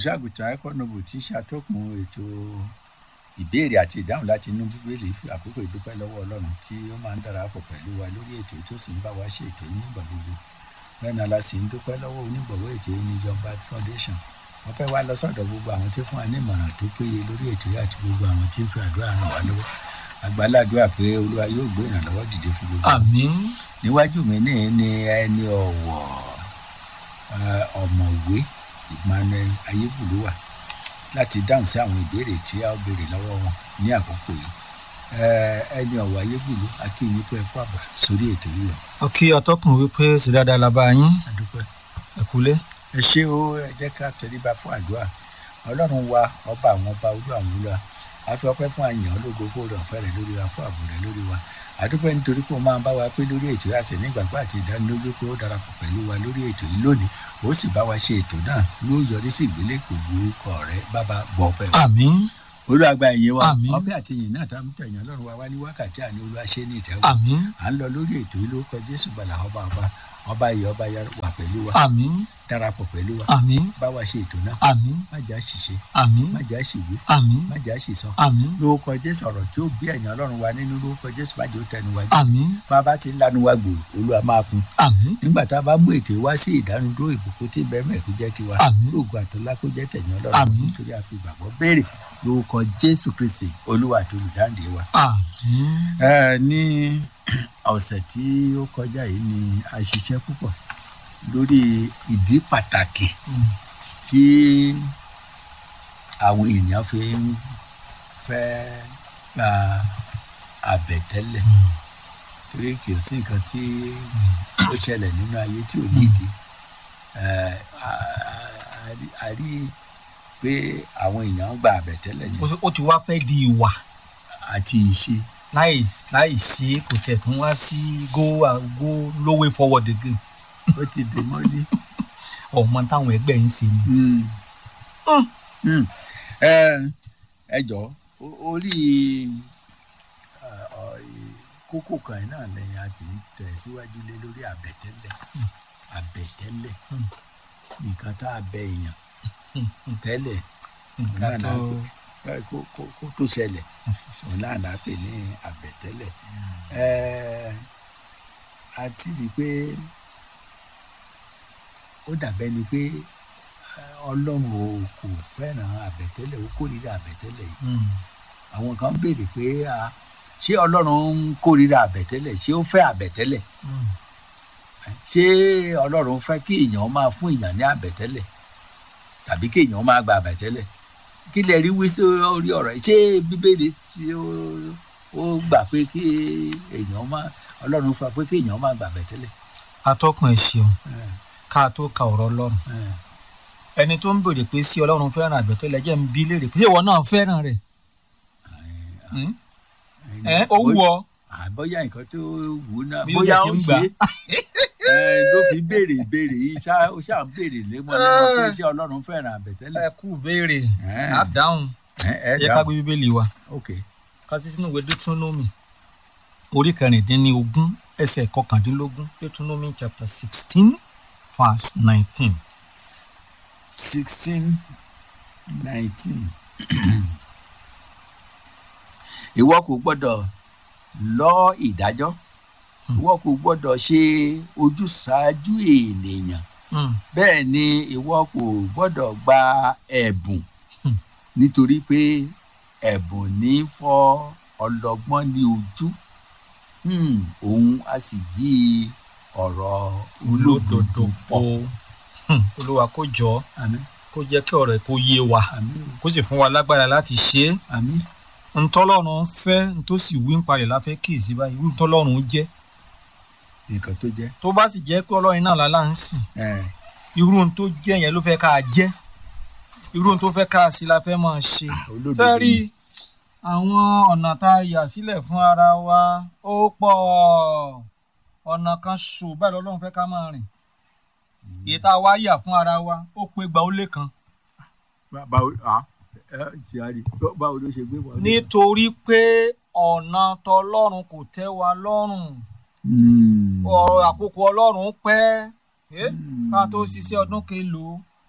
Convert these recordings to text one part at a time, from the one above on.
olùṣàgùtàn ẹkọnọbù tí ṣàtọkùn ètò ìbéèrè àti ìdáhùn láti inú bíbélì fi àkókò ìdúpẹ́ lọ́wọ́ ọlọ́run tí ó máa ń darapọ̀ pẹ̀lú wa lórí ètò tó sì ń bá wa ṣe ètò nígbà gbogbo bẹ́ẹ̀ náà la sì ń dúpẹ́ lọ́wọ́ onígbọ̀wọ́ ètò yìí ní John Bad Foundation wọ́n fẹ́ wá lọ sọ́dọ̀ gbogbo àwọn tí fún wa ní ìmọ̀ràn tó péye lórí ètò yìí àti gbogbo àwọn tí ń fi àdúrà ràn wá lọ́wọ́ àgbàládùá pé olúwa yóò gbé ìrànlọ́wọ́ dìde fún gbogbo wa. àmín níwájú mi ní ní ẹni ọ̀wọ̀ eh, ọ̀mọ̀wé Emmanuel ayébùlúwà láti dáhùn sí àwọn ìbéèrè tí a ó béèrè lọ́wọ́ wọn ní àkókò yìí Eh, ẹni ọ̀wọ̀ ayébùlú akínyìn pé ẹ kú àbọ̀ sórí ètò yìí o. ó kí atọ́kùn wípé sì dáadáa la bá yín adúpẹ́. ẹ kúlé ẹ ṣé o ẹ jẹ́ ká tẹríba fún àdúrà ọlọ́run wa ọba àwọn ọba olú àwọn olúwa a fi ọpẹ́ fún àyàn ológo kó rẹ̀ ọ̀fẹ́ rẹ̀ lórí wa fún ààbò rẹ̀ lórí wa àdúpẹ́ nítorí pé o máa ń bá wa pé lórí ètò yìí àṣẹ nígbàgbọ́ àti ìdánilójú pé ó darapọ̀ pẹ̀lú wa lórí ètò yìí lónìí ó sì bá wa ṣe ètò náà yóò yọrí sí ìgbélékò orúkọ rẹ bàbá bọ̀ ọpẹ́ wa àmín olúwàgbà ẹ̀yìn wa Àmín. ọpẹ́ àti ìyìn náà tá a mú tẹ̀yìn ọlọ́run wa wá ní wákàtí àní olúwa ṣe ní ìtẹ́wọ́ àmín à ń lọ lórí ètò yìí lórúkọ jésù gbàlà ọba ọba ọba yìí ọba yà wà pẹ̀lú wa àmín darapọ̀ pẹ̀lú wa àmín bá wa ṣe ètò náà àmín má jà ṣìṣe àmín má jà ṣìwé àmín má jà ṣìsọ àmín lórúkọ jésù ọ̀rọ̀ tí ó bí ẹ̀yìn ọlọ́run wa nínú lórúkọ jésù má jẹ́ ó tẹnu wa jẹ́ àmín bá a bá ti ń lanu wa gbòòrò olúwa máa kún àmín nígbà tá a bá mú ètò wá sí ìdánudúró ìbùkún tí bẹ́ẹ̀ mẹ́ẹ̀kú jẹ́ tiwa Àmín. lóògùn àtọ́lá kó jẹ́ tẹ̀yìn ọlọ́run Àmín. nítorí a fi ìgbàgbọ́ béèrè lórúkọ jésù kristi olúwa àti olùdáǹdè wa. àmín ẹ ní ọ̀sẹ̀ tí ó kọjá yìí ni a ṣiṣẹ́ púpọ̀ lórí ìdí pàtàkì Mm. tí àwọn èèyàn fi ń fẹ́ gba àbẹ̀tẹ́lẹ̀ Mm. torí kì í sí nǹkan tí ó ṣẹlẹ̀ nínú ayé tí ò nídìí Ẹ, a- a- a- a rí i pé àwọn èèyàn ń gba àbẹ̀tẹ́lẹ̀ Ó yẹn ti- ó ti wá fẹ́ di ìwà àti ìṣe láì láì ṣe é kò tẹ̀ tún wá sí go uh, go low way forward again ó ti dè mọ́lé. ọmọ táwọn ẹgbẹ́ ń ṣe ni. Mm. Mm. Mm. ẹ ẹ jọ o- orí ẹ, ọ, ì- kókó kan yìí náà lẹ́yìn a ti ń tẹ̀síwájú lé lórí àbẹ̀tẹ́lẹ̀ àbẹ̀tẹ́lẹ̀ Mm. nǹkan tá a bẹ èèyàn tẹ́lẹ̀ nǹkan tó ẹ, kó kó- kó tó ṣẹlẹ̀ òun náà là á pè ní àbẹ̀tẹ́lẹ̀ ẹ a ti rí i pé ó dàbẹ́ ni pé ẹ, ọlọ́run ò kò fẹ́ràn àbẹ̀tẹ́lẹ̀ ó kórìíra àbẹ̀tẹ́lẹ̀ yìí Mm. àwọn kan béèrè pé a ṣé ọlọ́run ń kórìíra àbẹ̀tẹ́lẹ̀ ṣé ó fẹ́ àbẹ̀tẹ́lẹ̀ Mm. ṣé ọlọ́run fẹ́ kí èèyàn máa fún èèyàn ní àbẹ̀tẹ́lẹ̀ tàbí kí èèyàn máa gba àbẹ̀tẹ́lẹ̀ kí lè rí wí sí orí ọ̀rọ̀ yìí ṣé bíbélì tí ó ó gbà pé kí èèyàn máa ọlọ́run fẹ́ pé kí èèyàn máa gba àbẹ̀tẹ́lẹ̀. atọ́kùn ẹ̀ ṣeun ẹ, ká tó ka ọ̀rọ̀ ọlọ́run ẹ, ẹni tó ń béèrè pé sí ọlọ́run fẹ́ràn àgbẹ̀tẹ́lẹ̀ jẹ́ ń bí léèrè pé ṣé ìwọ náà fẹ́ràn rẹ̀ Mm? ẹ ó wù ọ́ àbọ̀yá nǹkan tó wù ú náà Bí ó bóyá jẹ́ ó kí ń ṣe gbà. é ẹ, ló fi béèrè ìbéèrè yìí ṣá ó ṣáà ń béèrè lémọ́lémọ́ pé ṣé ọlọ́run fẹ́ràn àbẹ̀tẹ́lẹ̀. ẹ kú béèrè Ẹ. á dáhùn ẹ ẹ yẹ ká dáhùn gbé bíbélì wa ok ká sí sínú ìwé deuteronomy orí kẹrìndínlógún ẹsẹ̀ kọkàndínlógún deuteronomy chapter sixteen verse nineteen. sixteen nineteen ìwọ kò gbọ́dọ̀ lọ ìdájọ́ Hmm. ìwọ kò gbọ́dọ̀ ṣe ojúsàájú ènìyàn Mm. bẹ́ẹ̀ ni ìwọ kò gbọ́dọ̀ gba ẹ̀bùn Hmm. nítorí pé ẹ̀bùn ní fọ́ ọlọ́gbọ́n ní ojú Hmm, òun a sì yí ọ̀rọ̀ olódodo pọ̀. Hmm, olúwa kó jọ àmín kó jẹ́ kí ọ̀rọ̀ ẹ̀ kó yé wa àmín kó sì fún wa lágbára láti ṣe é àmín ntọ́lọ́run fẹ́ ntó sì wí ń parẹ̀ la fẹ́ kíyèsí báyìí wí ntọ́lọ́run jẹ́ nǹkan tó jẹ́ tó bá sì jẹ́ pé ọlọ́run náà lálá ń sìn ẹ̀, irú ohun tó jẹ́ yẹn ló fẹ́ ká jẹ́ irú ohun tó fẹ́ ká sí la fẹ́ máa ṣe olódodo sẹ́rí ni. àwọn ọ̀nà tá a yà sílẹ̀ fún ara wa ó pọ̀ ọ̀nà kan ṣò báyìí lọ́lọ́run fẹ́ ká máa rìn èyí tá a wá yà fún ara wa ó pé gba ó lé kan Bá- báwo ah, ẹ ṣe àrí báwo ló ṣe gbé wọn. nítorí pé ọ̀nà tọlọ́run kò tẹ́ wa lọ́rùn Hmm. ọ̀rọ̀ àkókò ọlọ́run pẹ́ ẹ́ Hmm. ká tó ṣiṣẹ́ ọdún kelòó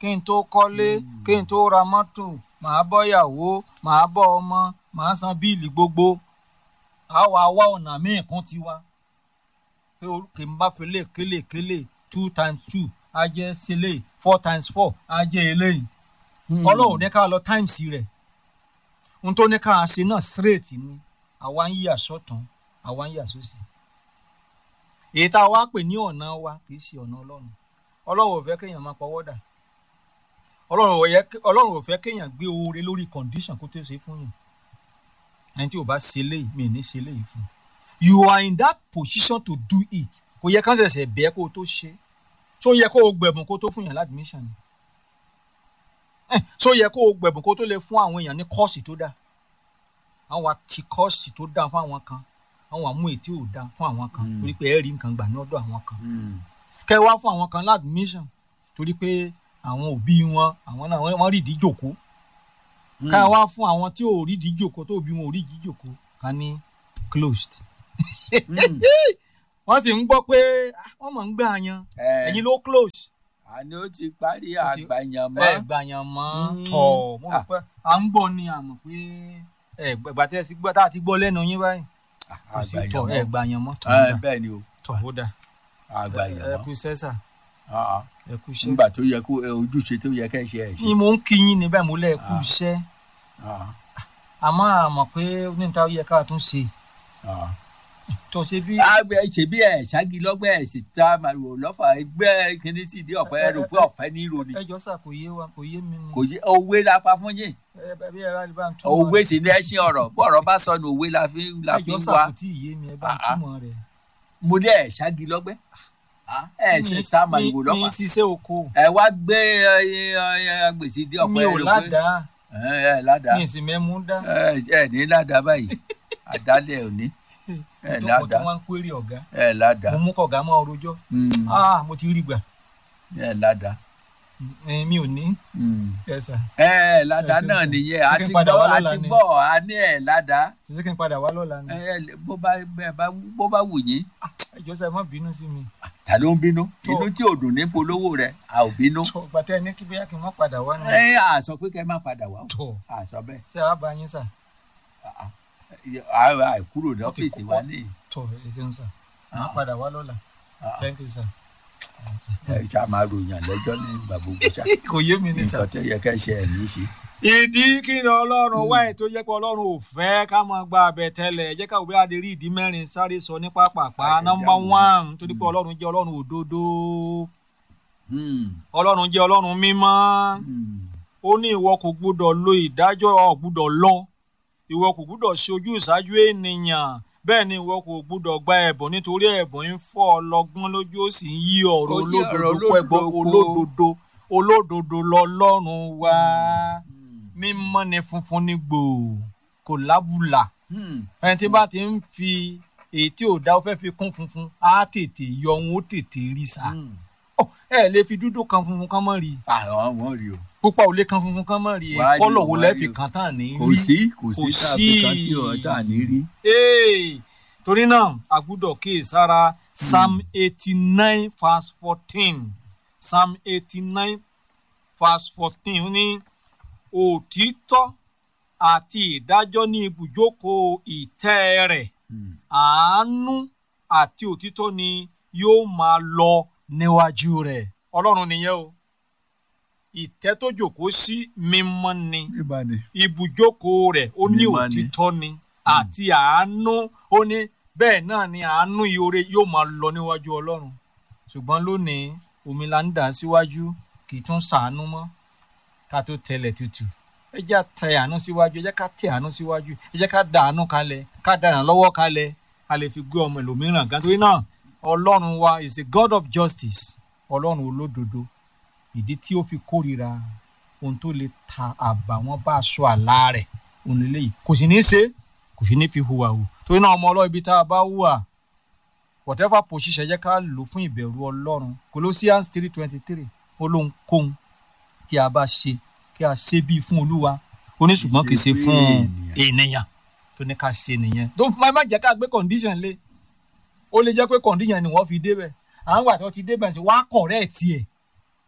kí n tó kọ́lé kí n tó ra mọ́tò màá bọ́ ìyàwó màá bọ́ ọmọ màá san bíìlì gbogbo a wà wá ọ̀nà míì kún tiwa pé o- kì í bá fi lè kélé kélé two times two á jẹ́ sílé four times four á jẹ́ eléyìí ọlọ́run ní ká lọ times rẹ̀ ohun tó ní ká ṣe náà straight ni àwa ń yíyà sọ́tún àwa ń yíyà sósì èyí tá a wá pè ní ọ̀nà wa kì í ṣe ọ̀nà ọlọ́run ọlọ́run ò fẹ́ kéèyàn máa pọwọ́ dà ọlọ́run ò yẹ- ọlọ́run ò fẹ́ kéèyàn gbé oore lórí condition kó tó ṣe fún yàn ẹni tí ò bá ṣe léyìí mi ì ní ṣe léyìí fún you are in that position to do it kò yẹ kán ṣẹ̀ṣẹ̀ bẹ́ẹ̀ kó o tó ṣe tó yẹ kó o gbẹ̀bùn kó o tó fún yàn ládùmíṣàn ni Eh, tó yẹ kó o gbẹ̀bùn kó o tó lè fún àwọn èèyàn ní kọ́ọ̀sì tó dáa àwọn àti kọ́ọ̀sì tó dáa fún àwọn kan àwọn àmú ètí ò dáa fún àwọn kan Mm. torí pé ẹ rí nǹkan gbà ní ọ̀dọ̀ àwọn kan kẹ wá fún àwọn kan ládùmíṣàn torí pé àwọn òbí wọn àwọn náà wọ́n rí ìdí jòkó ká wá fún àwọn tí ò rí ìdí jòkó tó òbí wọn ò rí ìdí jòkó ká ní closed wọ́n sì ń gbọ́ pé ah, wọ́n mọ̀ ń gbà yan ẹ̀yin ló close àní ó ti parí Ó ti- àgbàyàn ẹ mọ́ gbà yan mọ́ Mm. tọ̀ mo rò Ah. pé à ń gbọ́ ni àmọ̀ pé ẹ gbà tẹ́ ẹ sí gbọ́ tá a ti gbọ́ lẹ́nu yín báyìí kò sí tọ̀ ẹ àgbàyàn gbà yan mọ́ tọ̀ mọ́ ó Eh, dà bẹ́ẹ̀ ni o tọ̀ ó dà àgbàyàn ẹ mọ́ kú sẹ́sà Ah, ah. ẹ kú iṣẹ́ nígbà tó yẹ kó eh, ojúṣe tó yẹ kẹ́ ṣe ẹ̀ ṣe ni mo ń kí yín níbẹ̀ mo lẹ́ ẹ kú Ah. iṣẹ́ Ah, àmọ́ àmọ̀ pé níta ó yẹ ká tún ṣe ah. tó ṣe bí àgbẹ̀ ṣe bí ẹ̀ ṣáàgì lọ́gbẹ́ ẹ̀ sì ta màrúwò lọ́fà ẹgbẹ́ kìíní sí ìdí ọ̀pẹ rò pé ọ̀fẹ́ ní ìròní ẹjọ́ sà kò yé wa kò yé mi ni kò yé òwe la pa fún yín ẹ bẹ bí ẹ bá lè bá ń túmọ̀ òwe sì ní ẹṣin ọ̀rọ̀ bọ́ọ̀rọ̀ bá sọnù òwe la fi la fi ẹjọ́ ń sà wá kò tí ì yé mi ẹ bá ń Ah, ah. túmọ̀ rẹ̀ mo ní ẹ̀ ṣáàgì lọ́gbẹ́ Ah, ẹ̀ ṣe Mi- sá màrúwò mi- lọ́fà mi ṣiṣẹ́ oko ẹ wá gbé gbèsè ìdí ọ̀pẹ mi ò rò pé ládàá ẹ ẹ ládàá mi sì mẹ́mú dá ẹ ẹ ní ládàá báyìí àdálẹ̀ ò ní ẹ tó kọ́ tó ládàá wá ń query ọ̀gá ẹ ládàá mo mú kọ̀gá mọ́ ọrọ̀jọ́ Mm, ah mo ti rí gbà ẹ ládàá Eh, mi ò ní Mm. ẹ sà ẹ ládàá Ẹ ṣe náà nǹkan. nìyẹn Ṣé a kí n ti padà gbọ́ wá a lọ́la ti ni? gbọ́ a ní ẹ ládàá ṣe kí n padà wá lọ́la ni ẹ ẹ, bó bá bẹ bá bó bá wù yín ẹjọ́ sà ẹ má bínú sí mi ta ló ń bínú Tó. inú tí ò dùn ní polówó rẹ a ò bínú tó gbàtẹ́ ní kí bóyá kí n má padà wá ni ẹ à sọ pé kẹ má padà wá o. tó à sọ bẹ́ẹ̀ ṣé àá bá yín sà à à kúrò ní ọ́fíìsì wa ní tó ẹ ṣeun sà má Ah. padà wá lọ́la Ah. thank you sir. ẹ ṣá máa ròyìn lẹ́jọ́ ní ìgbà gbogbo ṣá kò yé mi ní sà. nǹkan tó yẹ kẹ́ ṣe ẹ̀ ní í ṣe. ìdí kí ni ọlọ́run wá ètò jẹ́ pé ọlọ́run ò fẹ́ ká máa gba abẹ tẹ́lẹ̀ ẹ jẹ́ ká òbí adé rí ìdí mẹ́rin sáré sọ ní pápápá Ayé nọ́mbà jáwọ́. one torí pé ọlọ́run jẹ́ ọlọ́run òdodo Hmm, ọlọ́run jẹ́ ọlọ́run mímọ́ hmm. ó ní ìwọ kò gbúdọ̀ lo ìdájọ́ ò gbúdọ̀ lọ ìwọ kò gbúdọ̀ ṣe ojú ìṣáájú ènìyàn bẹ́ẹ̀ ni ìwọ kò gbúdọ̀ gba ẹ̀bùn nítorí ẹ̀bùn ń fọ́ ọlọ́gbọ́n lójú ó sì ń yí ọ̀rọ̀ Ó yí ọ̀rọ̀ olódodo pẹ̀gbọ́ olódodo po. olódodo olódodo lọ́lọ́run wá Hmm, mímọ́ ni funfun ní gbòò kò lábùlà hmm. ẹni tí bá ti ń fi èyí tí ò dá ó fẹ́ fi kún funfun á tètè yọ òun ó tètè rí sa Hmm. Ọ, ẹ lè fi dúdú kan funfun kan mọ́ rí i àwọn wọn rí o pupa ò lè kan funfun kan mọ́ rí i Wá rí o, kọ́lọ̀ wo wá lẹ́ rí fi o. kan tán ní kò rí sí kò sí Kò tàbí kan tí sí. ọ̀dà ní rí. Hey! torí náà a gbúdọ̀ kíyèsára psalm eighty nine verse fourteen psalm eighty nine verse fourteen ní òtítọ́ àti ìdájọ́ ní ibùjókòó ìtẹ́ rẹ̀ Hmm. àánú àti òtítọ́ ni yóò máa lọ níwájú rẹ̀ ọlọ́run nìyẹn o ìtẹ́ tó jókòó sí mímọ́ ni nígbà ni. ibùjókòó rẹ̀ ó ní Mímọ́ ni. òtítọ́ ni àti àánú ó ní bẹ́ẹ̀ náà ni àánú ìhòòrè yóò máa lọ níwájú ọlọ́run ṣùgbọ́n lónìí omi la ń dà síwájú kì í tún ṣàánú mọ́ ká tó tẹlẹ̀ tutù ẹ jẹ́ ká tẹ àánú síwájú ẹ jẹ́ ká tẹ àánú síwájú ẹ jẹ́ ká da àánú kalẹ̀ ká da ìrànlọ́wọ́ kalẹ̀ a lè fi gbé ọmọ ẹlòmíràn gan torí náà ọlọ́run wa is a god of justice ọlọ́run olódodo ìdí tí ó fi kórìíra ohun tó lè ta àbàwọ́n bá aṣọ àlá rẹ̀ òun lè léyìí kò sì ní í ṣe kò sì ní í fi hùwà hù torí náà ọmọ ọlọ́run ibi tá a bá hùwà whatever position jẹ́ ká lò fún ìbẹ̀rù ọlọ́run Colossians three twenty three ó lóhun kóhun tí a bá ṣe kí a ṣe bíi fún olúwa ó ní ṣùgbọ́n kì í ṣe Ṣe fún fún ènìyàn tó ní ká ṣe nìyẹn tó má má jẹ́ ká gbé condition lé ó lè jẹ́ pé condition ni wọ́n fi débẹ̀ àwọn àgbà tó ti débẹ̀ sí wàá correct ẹ̀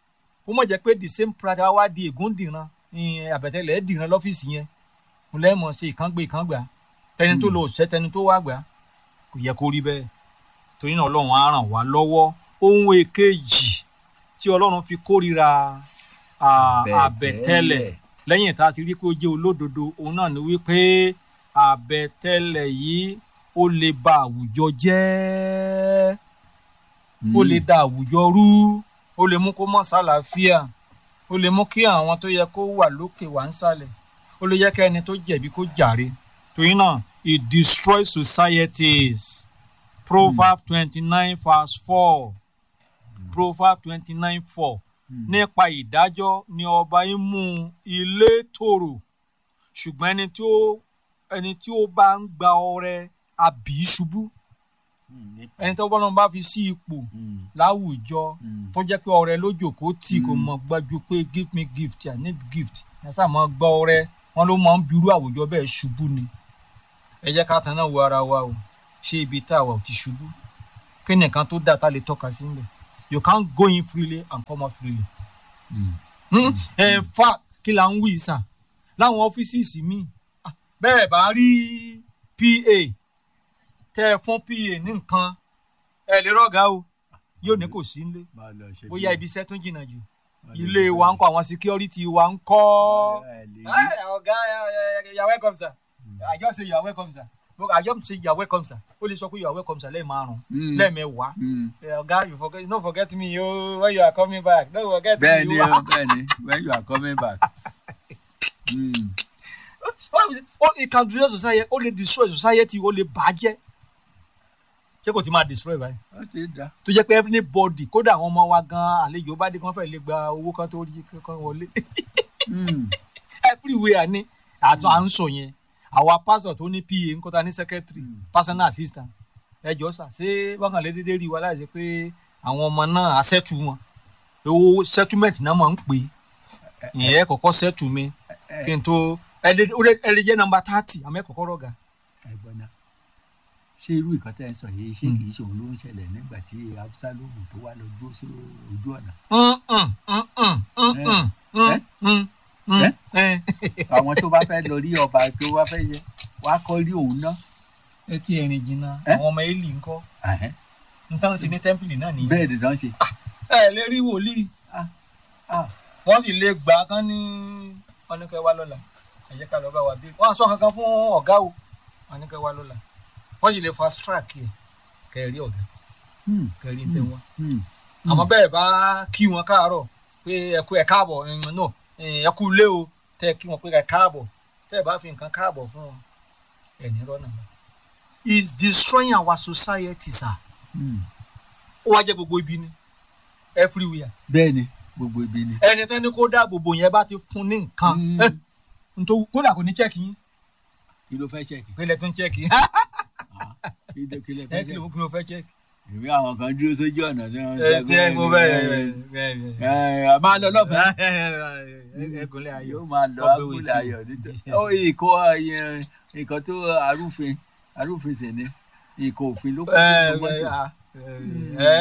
kó mọ̀ jẹ́ pé the same prada wá di ègún dìran ìyẹn àbẹ̀tẹ̀lẹ̀ dìran lọ́fíìsì yẹn mo lẹ́mọ̀ ṣe ìkángbé ìkángbà tẹni tó lọ òṣìṣẹ́ tẹni tó wá gbà kò yẹ kó rí bẹ́ẹ̀ torí náà ọlọ́run á ràn wá lọ́wọ́ ohun èkejì tí ọlọ́run fi kórìíra à, àbẹ̀tẹ́lẹ̀ lẹ́yìn tá a ti rí pé ó jẹ́ olódodo òun náà ni wípé àbẹ̀tẹ́lẹ̀ yìí ó lè ba àwùjọ jẹ́ ó lè da àwùjọ rú ó lè mú kó mọ́ sálàáfíà ó lè mú kí àwọn tó yẹ kó wà lókè wà ń sàlẹ̀ ó lè yẹ kí ẹni tó jẹ̀bi kó jàre torí náà it destroys societies proverbs twenty nine verse four proverbs twenty nine four nípa ìdájọ́ ni ọba ń mú ilé tòrò ṣùgbọ́n ẹni tí ó ẹni tí ó bá ń gba ọrẹ àbí ṣubú ẹni tó bọ́lá bá fi sí ipò láwùjọ tó jẹ́ pé ọrẹ lójòkó tì kò mọ̀ gbájú pé give me gift i need gift ẹ sáà mọ̀ gbọ́ ọrẹ wọn ló máa ń birú àwùjọ bẹ́ẹ̀ ṣubú ni ẹ jẹ́ ká tan náà wo ara wa o ṣé ibi tá a wà ò ti ṣubú kí ni nǹkan tó dáa tá a lè tọ́ka sí nílẹ̀ you can't go in freely and come out freely. Hmm? in fact kí la ń wí sà láwọn ọ́fíìsì míì ah, bẹ́ẹ̀ bá rí pa tẹ́ ẹ fún pa ní nǹkan ẹ lè rọ́gà o yóò ní kò sí nílé bóyá ibi iṣẹ́ tún jìnnà jù ilé wa ń kọ́ àwọn security wa ń kọ́ Hey, ọ̀gá you are welcome sir I just say you are welcome sir Look, I just say you are welcome sir ó lè sọ pé you are welcome sir lẹ́ẹ̀ márùn-ún lẹ́ẹ̀mẹ́wàá Eh, ọ̀gá you forget no forget me o when you are coming back no forget bẹ́ẹ̀ me ni o. o bẹ́ẹ̀ ni when you are coming back. Mm. What is it? ó it can destroy society ó lè destroy society ó lè bàjẹ́ ṣé kò ti máa destroy báyìí ó ti dá. tó jẹ́ pé everybody kódà àwọn ọmọ wa gan àlejò bá dé kán fẹ́ lè gba owó kan tó rí kan wọlé Mm. everywhere ni àtún à ń sọ yẹn àwa pastor tó ní pa nkọta ní secretary Mm. personal assistant ẹ jọ sà ṣé bákan lè dédé rí wa láì ṣe pé àwọn ọmọ náà á ṣẹ́tù wọn owó settlement náà máa ń pè é ìyẹn kọ́kọ́ ṣẹ́tù mi kí n tó ẹ lè ó lè- ẹ lè jẹ́ nọ́mbà thirty àmọ́ ẹ kọ́kọ́ rọ̀gà. ẹ̀gbọ́n náà ṣé irú nǹkan tẹ́ ẹ sọ yìí ṣé kì í ṣe òun ló ń ṣẹlẹ̀ nígbà tí absalomu tó wà lọ dúró sí ojú ọ̀nà àwọn tó bá fẹ́ lọ rí ọba tó wá fẹ́ yẹ wá kọ́ rí òun náà. ẹ ti ẹ̀rìn jìnnà Eh? àwọn ọmọ eli ńkọ́ Ẹ̀hẹ́n. nǹkan sí ní tẹ́ḿpìlì náà nìyẹn. bẹ́ẹ̀ ni wọ́n ṣe. ẹ lè rí wòlíì Ah, wọ́n sì lè gbà kán ní ọ̀nìkẹ́ wa lọ́la ẹ jẹ́ ká lọ bá wa bí wọ́n á sọ kankan fún ọ̀gá o ọ̀nìkẹ́ wa lọ́la wọ́n sì lè fast track ẹ̀ kẹ́ ẹ rí ọ̀gá hmm, kẹ́ ẹ rí tẹ́ wọn. hmm, àmọ́ bẹ́ẹ̀ bá kí wọn káàárọ̀ pé ẹ kú ẹ káàbọ̀ ẹ̀yìn náà ẹ kú ilé o tẹ́ ẹ kí wọn pé ẹ káàbọ̀ tẹ́ ẹ bá fi nǹkan káàbọ̀ fún wọn ẹ̀ ní rọ́nà lọ. is destroying our society sir hmm. ó wá jẹ́ gbogbo ibi ni everywhere bẹ́ẹ̀ ni gbogbo ibi ni. ẹni tẹ́ ní kó dáàbò bò yẹn bá ti fún ní nǹkan Mm. ẹ, nítorí kódà kò ní chẹ́ẹ̀kì yín kí ló fẹ́ ṣẹ́ẹ̀kì. pẹ̀lẹ́ tó ń chẹ́ẹ̀kì yín kí ló kí ló ẹ fẹ́ kí ló ṣẹ́ẹ̀kì. kí ló fẹ́ chẹ́ẹ̀kì. ìwé àwọn kan dúró sójú ọ̀nà tí wọ́n ẹ tí ẹ mo bẹ́ẹ̀ ẹ ẹ máa lọ lọ́fẹ̀ẹ́. ẹgúnlẹ̀ ayọ̀ yóò máa lọ Ọgbẹ́ abúlé wetí. ayọ̀ nítorí ó ìkó ẹyẹ nǹkan tó arúfin arúfin sì ni ìkó òfin ló kó ẹ sínú mọ́tò. ẹ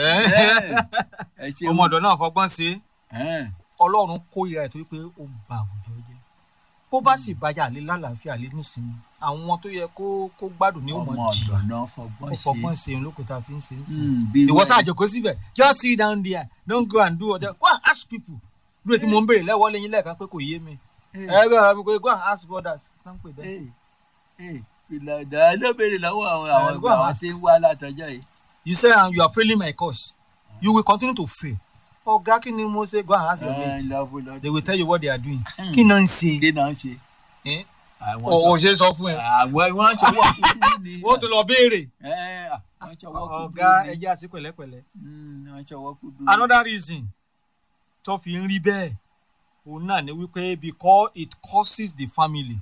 ẹ ẹ ṣe ọmọ ọ̀dọ̀ náà fọgbọ́n ṣe é ẹ ọlọ́run kórìíra ẹ̀ torí pé ó ń ba àwùjọ jẹ́ bó bá sì bàjẹ́ àlè lálàáfíà àlè nísìnyí àwọn tó yẹ kó kó gbádùn ní ọmọ òmò jìyà ọ̀dọ̀ náà fọgbọ́n ó ṣe fọgbọ́n ṣe òun lóko tá a fi ń ṣe ń sìn Mm, bí ìwọ wẹ́ẹ̀. sáà jókòó síbẹ̀ just sit down there don't go and do other go and ask people lóye tí mo ń béèrè lẹ́wọ́ lẹ́yìn lẹ́ẹ̀kan pé kò yé mi ẹ gbọ́dọ̀ mi pé go and ask others tán pè bẹ́ẹ̀. Ẹ, ẹ, ìlànà ló béèrè lọ́wọ́ àwọn àwọn Eh, go and àwọn ask. tí ń wá látọjọ́ yìí. you say um, you are failing my course you will continue to fail ọ̀gá kí ni mo ṣe go and ask your Ẹ, mate lọ́bù lọ́dún. they will tell you what they are doing Hmm. kí náà ń ṣe kí náà ń ṣe. Eh? àwọn o ò ṣe sọ fún ẹ àwọn wọ́n ṣọwọ́ kúkú ni. wọ́n tún lọ béèrè Ẹ, wọ́n ṣọwọ́ kúkú ọ̀gá ni. ẹjẹ́ àti pẹ̀lẹ́pẹ̀lẹ́ Mm, wọ́n ṣọwọ́ kúkú ni. another reason tó fi ń rí bẹ́ẹ̀ òun náà ni wípé because it causes the family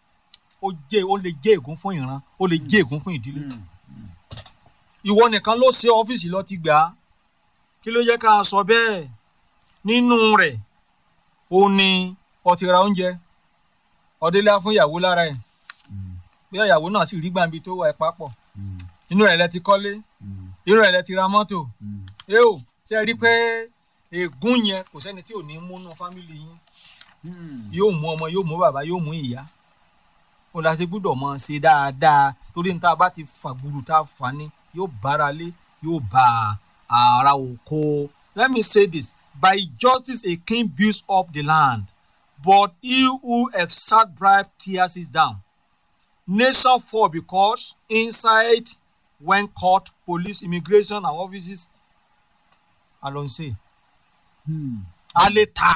ó jẹ́ ó lè jẹ́ ègún fún ìran ó lè jẹ́ ègún fún ìdílé Mm, ìwọ nìkan ló ṣe ọ́fíìsì lọ ti gbà á kí ló yẹ ká sọ bẹ́ẹ̀ nínú rẹ̀ ó ní ó ti ra oúnjẹ ọdẹlẹ fún ìyàwó lára ẹ̀ mm, bí ìyàwó náà sì rí gbàǹbi tó wà ẹ̀ papọ̀ mm, inú rẹ̀ lẹ ti kọ́lé mm, inú rẹ̀ lẹ ti ra mọ́tò mm. ẹ ò ṣe rí i pé ègún yẹn kò sẹ́ni tí ò ní múnú fámìlì yín Hmm. yóò mú ọmọ yóò mú bàbá yóò mú ìyá ó la ṣe gbúdọ̀ mọ ṣe dáadáa torí níta bá ti fàgbùrù tá a fà ní yóò bára lé yóò bá ara oko let me say this by justice a king builds up the land but he who exact bribe tears it down nation fall because inside when court police immigration and offices alonso Hmm. a lè ta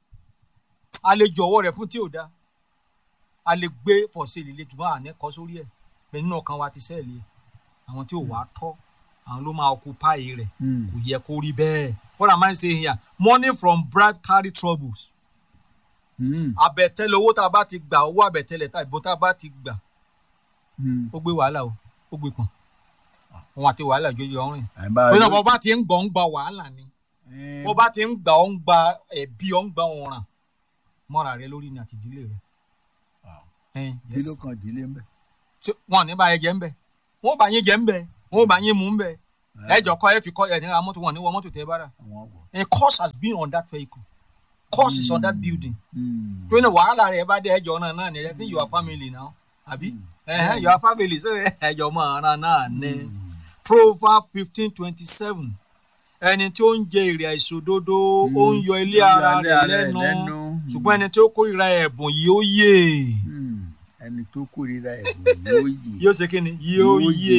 a lè jọ̀wọ́ rẹ̀ fún tí ò da a lè gbé fọ̀sẹ̀ líle jùmọ̀ àní kọ́ sórí ẹ̀ bẹ́ẹ̀ nínú ọkàn wa ti sẹ́ẹ̀lì ẹ̀ àwọn tí ò wá tọ́ àwọn ló máa occupy rẹ̀ Hmm. kò yẹ kó rí bẹ́ẹ̀ what am I saying here money from bribe carry troubles Hmm. àbẹ̀tẹ́lẹ̀ owó tá a bá ti gbà owó àbẹ̀tẹ́lẹ̀ tá ìbọn tá a bá ti gbà Hmm. ó gbé wàhálà o ó gbé pọ̀n òun àti wàhálà jójú ọ̀rìn ẹ bá torí náà bó bá ti ń gbọ́ ń gba wàhálà ni Eh, bó bá ti ń gbà ọ́ ń gba ẹ̀bí ọ́ ń gba ọ̀ràn mọ́ra rẹ lórí ni àti ìdílé rẹ. Wow. Ẹn, kí yes. ló kàn dílé ń bẹ. Tí- wọn ò ní bá yẹ jẹ ń bẹ wọn ò bá yín jẹ ń bẹ wọn ò bá yín mú ń bẹ ẹjọ kọ ẹ fi kọ ẹ ní ra mọ́tò wọn ní wọ mọ́tò tẹ bá rà àwọn wọ. a course has been on that vehicle course is on that building Hmm. tó ní wàhálà rẹ bá dé ẹjọ náà náà ní ẹ fi your family now àbí Mm. ẹhẹn your family so ẹjọ mọ ọ̀ràn náà ní. Hmm. proverb fifteen twenty seven ẹni tí ó ń jẹ èrè àìṣòdodo ó ń yọ ilé ara rẹ̀ lẹ́nu ṣùgbọ́n ẹni tí ó kórìíra ẹ̀bùn yìí ó yè Hmm. ẹni tó kórìíra ẹ̀bùn yóò yè. yóò ṣe kí ni yóò Yóò yè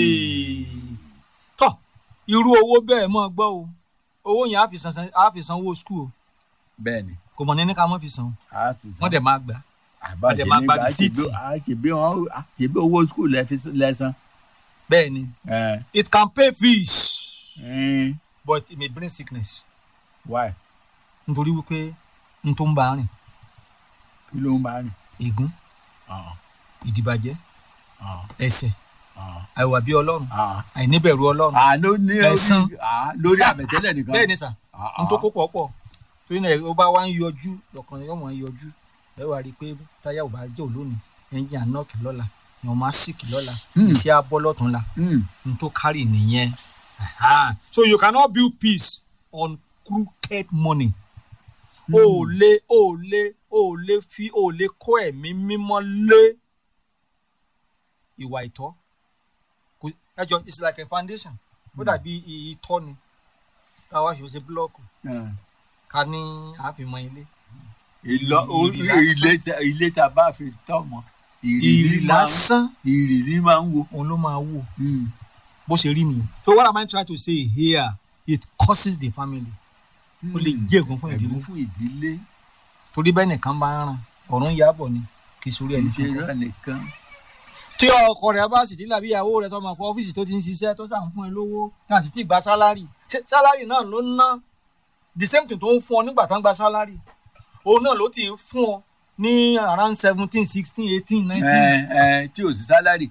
tọ́ irú owó bẹ́ẹ̀ mọ́ gbọ́ o owó yẹn á fi san á fi sanwó skul o bẹ́ẹ̀ ni kò mọ̀ ní ní ká mọ́ fi san o a fi san. wọ́n dẹ̀ máa gbà àbá wọ́n dẹ̀ ṣe máa gba nígbà rìsíìtì. ṣèbí wọn ṣèbí owó skul lẹ́sán. bẹ́ẹ̀ ni it can pay fees but it may bring sickness why nítorí wípé n tó ń bá a rìn kí ló ń bá rìn. ègún Ah, ìdìbàjẹ́ ah, ẹ̀ṣẹ̀ ah, àìwà bí ọlọ́run ah. àìníbẹ̀rù ọlọ́run Ah, ló ní Ẹ̀san. orí ah, lórí àbẹ̀tẹ́lẹ̀ nìkan. bẹ́ẹ̀ ni sà Ah, n tó ah. kó pọ̀ pọ̀ torí náà ó bá wá ń yọjú lọ́kàn yóò mọ̀ ń yọjú ẹ wá rí i pé táyà ò bá jẹ́ òlónìí ẹ̀yìn ànọ́ọ̀kì lọ́la èèyàn máa sìkì lọ́la Hmm. iṣẹ́ abọ́ lọ́tún la Hmm. n tó kárì nìyẹn Aha. so you cannot build peace on crooked money o ò lè o ò lè o ò lè fi o ò lè kó ẹ̀mí mímọ́ lé ìwà ìtọ́ Kò- ẹ jọ it's like a foundation ó dàbí i- ìtọ́ ni káwá ṣe ṣe búlọ́ọ̀kù Ah. ká ní àfimọ́ ilé ìlọ o- Ìrì lásán. ilé tá- ilé tá a bá fi tọ́ mọ́ ìrì ìrírí máa ń lásán ìrírí máa ń wo. òun ló máa wò Hmm. bó ṣe rí nìyẹn so what am I trying to say here it causes the family ó lè jẹ́ ègún fún ìdílé ẹ̀gún fún ìdílé torí bẹ́ẹ̀ nìkan bá ń ràn ọ̀run yàbọ̀ ni kì í sórí kì í ẹni ṣe kankan. irọ́ nìkan. tí ọkọ rẹ bá sì dílà bí ìyàwó rẹ tó máa kọ ọ́fíìsì tó ti ń ṣiṣẹ́ tó sàn fún ẹ lówó náà sì ti gba sálárì ṣé sálárì náà ló ń ná the same thing tó ń fún ọ nígbà tó ń gba sálárì òun náà ló ti ń fún ọ ní around seventeen sixteen eighteen nineteen ẹ ẹ tí ò sí sálárì.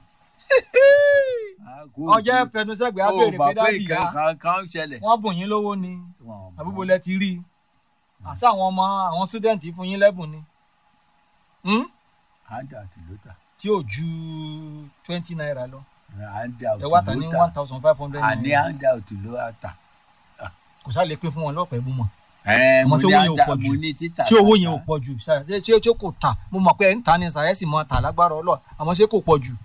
Ah, kò ọjọ́ sí. fẹnusẹ́gbẹ̀ẹ́ Ó abéèrè mọ̀ pé dábì nǹkan yá kan kan ṣẹlẹ̀. wọ́n bùn yín lówó ni Wọn ò mọ̀. àbúbò lẹ ti rí i àṣà àwọn ọmọ àwọn student fún yín lẹ́bùn ni Hmm? handout ló tà tí ò ju twenty naira lọ handout ẹ wá ta ní ló one tà thousand five hundred àní naira handout ló wá tà. kò sá lè pín fún wọn lọ́pẹ́ bú mọ́. ẹ Àmọ́ mo tí ní owó yẹn ò handout pọ̀ jù. mo ní títà. tí owó yẹn ò tàtà. pọ̀ jù ṣá- ṣé tí tí kò tà mo mọ̀ pé ẹ̀ ń ta ni sàyẹ́sì mọ́ ta lágbára ọlọ́ àmọ́ ṣé kò pọ̀ jù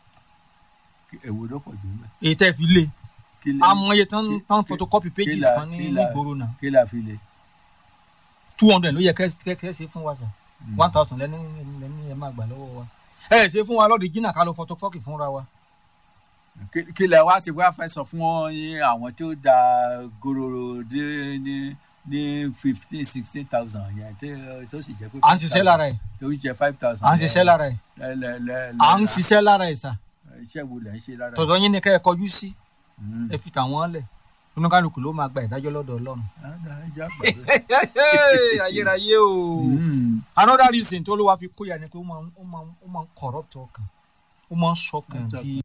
èwo ló pọ̀ jù mẹ́. èyí tẹ́ fi lé kí lè amọ̀ye tán kí- tán kí- photocopy kí pages la- kan ní kí la- nígboro náà kí la fi lè. two hundred ló yẹ kẹ́ kẹ́ kẹ́ ṣe fún wa sà one thousand lẹ́ni lẹ́ni ẹ máa gbà lọ́wọ́ wa ẹ ṣe fún wa lọ́ọ̀dì jìnnà ká lọ photocopy fúnra wa Kí- kí lẹ wá ti wá fẹ́ sọ fún yín àwọn tó da gòròrò dé ní ní fifteen sixteen thousand yẹn tó- tó sì jẹ́ pé. à ń ṣiṣẹ́ lára ẹ̀ tó jẹ́ five thousand. à ń ṣiṣẹ́ lára ẹ̀ lẹ lẹ lẹ. à ń ṣiṣẹ́ lára ẹ̀ sà iṣẹ́ wo lẹ ń ṣe lára. tọ̀dọ̀ yín ni kẹ́ ẹ kọjú sí Mm. ẹ fi tàwọn lẹ̀ oníkálukú ló máa gba ìdájọ́ lọ́dọ̀ ọlọ́run Ah, ah, ẹ já gbàgbé. ayérayé o. Mm. another reason tó ló wá fi kóyà ni pé ó máa ń ó máa ń ó máa ń corrupt ọkàn ó máa ń sọkàn Ọjọ́ di